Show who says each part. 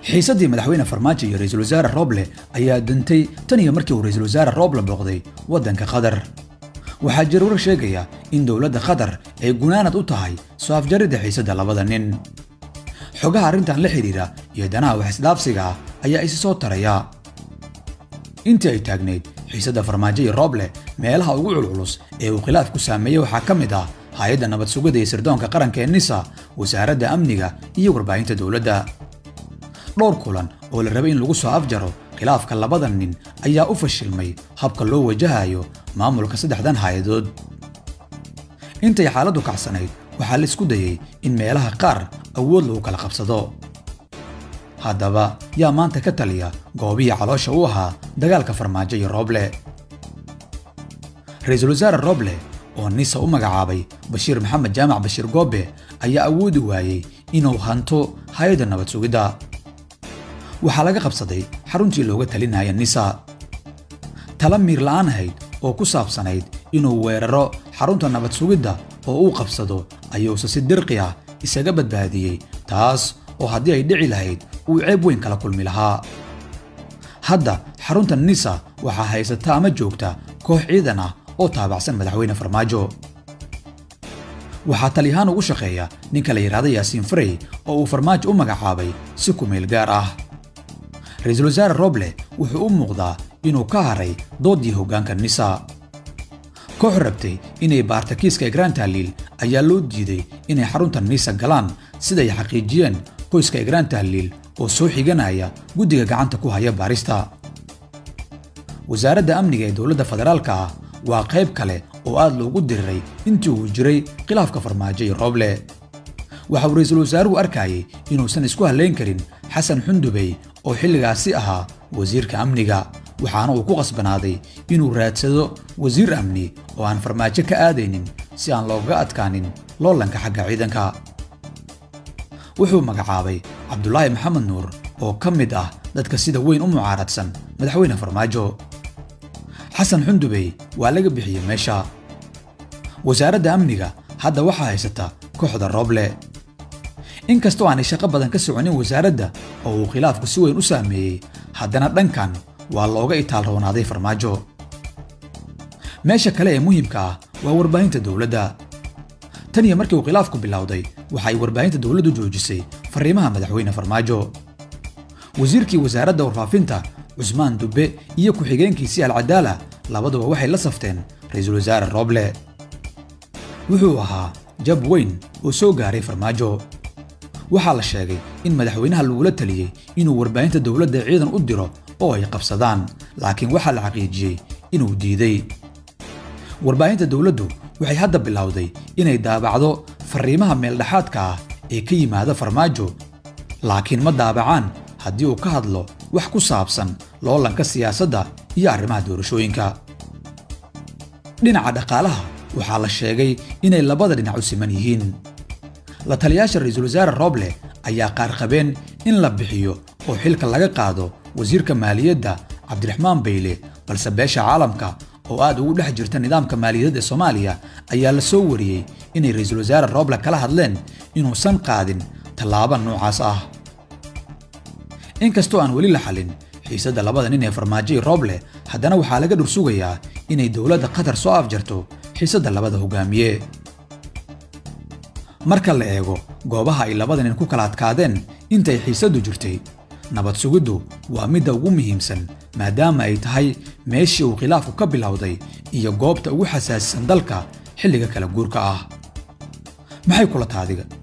Speaker 1: xiisaddii madaxweyne farmaajo iyo ra-iisul wasaare rooble ayaa dantay tan iyo markii uu ra-iisul wasaare rooble booqday waddanka qatar waxaa jira warar sheegaya in dowladda qatar ay gunaanad u tahay soo afjaridda xiisadda labada nin xogaha arrintan la xidhiidha iyo danaha wax isdhaafsiga ah ayaa isi soo taraya intii ay taagnayd xiisadda farmaajo iyo rooble meelaha ugu culculus ee uu khilaaf ku saameeyey waxaa ka mid ah hay-adda nabad sugidda iyo sirdoonka qaranka ee nisa wasaaradda amniga iyo warbaahinta dowladda dhowr kulan oo la rabay in lagu soo afjaro khilaafka labadan nin ayaa u fashilmay habka loo wajahayo maamulka saddexdan hay-adood intay xaaladdu kacsanayd waxaa la isku dayey in meelaha qaar awood lagu kala qabsado haddaba yaa maanta ka taliya goobihii caloosha u ahaa dagaalka farmaajo iyo rooble ra-iisul wasaare rooble oo nisa u magacaabay bashiir maxamed jaamac bashiir goobe ayaa awoodi waayey inuu hanto hay-adda nabad sugidda waxaa laga qabsaday xaruntii looga talinaya nisa tala miir la'aan ahayd oo ku saabsanayd inuu weeraro xarunta nabad sugidda oo uu qabsado ayuuse si dirqi ah isaga badbaadiyey taas oo haddii ay dhici lahayd uu ceeb weyn kala kulmi lahaa hadda xarunta nisa waxaa haysata ama joogta koox ciidan ah oo taabacsan madaxweyne farmaajo waxaa taliyahaan ugu shaqeeya ninka la yidhaahda yaasiin farey oo uu farmaajo u magacaabay si kumeel gaar ah ra-iisul wasaare rooble wuxuu u muuqdaa inuu ka haray dooddii hoggaanka nisa koox rabtay inay baarta kiiska egraan tahliil ayaa loo diiday inay xarunta nisa galaan siday xaqiijiyeen qoyska egraan tahliil oo soo xiganaya guddiga gacanta ku haya baarista wasaaradda amniga ee dowladda federaalka ah waa qayb kale oo aad loogu diriray intii uu jiray khilaafka farmaajo iyo rooble waxa uu ra-iisul wasaaruhu arkayay inuusan isku hallayn karin xasan xundubey oo xilligaasi ahaa wasiirka amniga waxaana uu ku qasbanaaday inuu raadsado wasiir amni oo aan farmaajo ka aadaynin si aan looga adkaanin loolanka xagga ciidanka wuxuu magacaabay cabdulaahi maxamed nuur oo ka mid ah dadka sida weyn u mucaaradsan madaxweyne farmaajo xasan xundubey waa laga bixiyey meesha wasaaradda amniga hadda waxaa haysata kooxda rooble inkastoo aanay shaqo badan ka soconin wasaaradda oo uu khilaafku si weyn u saameeyey haddana dhankan waa looga itaal roonaaday farmaajo meesha kale ee muhiimka ah waa warbaahinta dowladda tan iyo markii uu khilaafku bilowday waxa ay warbaahinta dowladdu joojisay fariimaha madaxweyne farmaajo wasiirkii wasaaradda warfaafinta cusmaan dubbe iyo ku-xigeenkiisii alcadaala labaduba waxay la safteen ra-iisul wasaare rooble wuxuu ahaa jab weyn oo soo gaaray farmaajo waxaa la sheegay in madaxweynaha lagula taliyey inuu warbaahinta dowladda ciidan u diro oo ay qabsadaan laakiin waxaa la xaqiijiyey inuu diiday warbaahinta dowladdu waxay hadda bilowday inay daabacdo fariimaha meeldhexaadka ah ee ka yimaada farmaajo laakiin ma daabacaan haddii uu ka hadlo wax ku saabsan loolanka siyaasadda iyo arrimaha doorashooyinka dhinaca dhaqaalaha waxaa la sheegay inay labada dhinac u siman yihiin la taliyaasha ra-iisul wasaare rooble ayaa qaar qabeen in la bixiyo oo xilka laga qaado wasiirka maaliyadda cabdiraxmaan bayle balse beesha caalamka oo aad ugu dhex jirta nidaamka maaliyadeed ee soomaaliya ayaa la soo wariyey inay ra-iisul wasaare rooble kala hadleen inuusan qaadin tallaaba noocaas ah inkastoo aan weli la xalin xiisadda labada nin ee farmaajo iyo rooble haddana waxaa laga dhursugayaa inay dowladda qatar soo afjarto xiisadda labada hogaamiye marka la eego goobaha ay labada nin ku kala adkaadeen intay xiisaddu jirtay nabad sugiddu waa midda ugu muhiimsan maadaama ay tahay meeshii uu khilaafku ka bilowday iyo goobta ugu xasaasisan dalka xilliga kala guurka ah maxay kula taadiga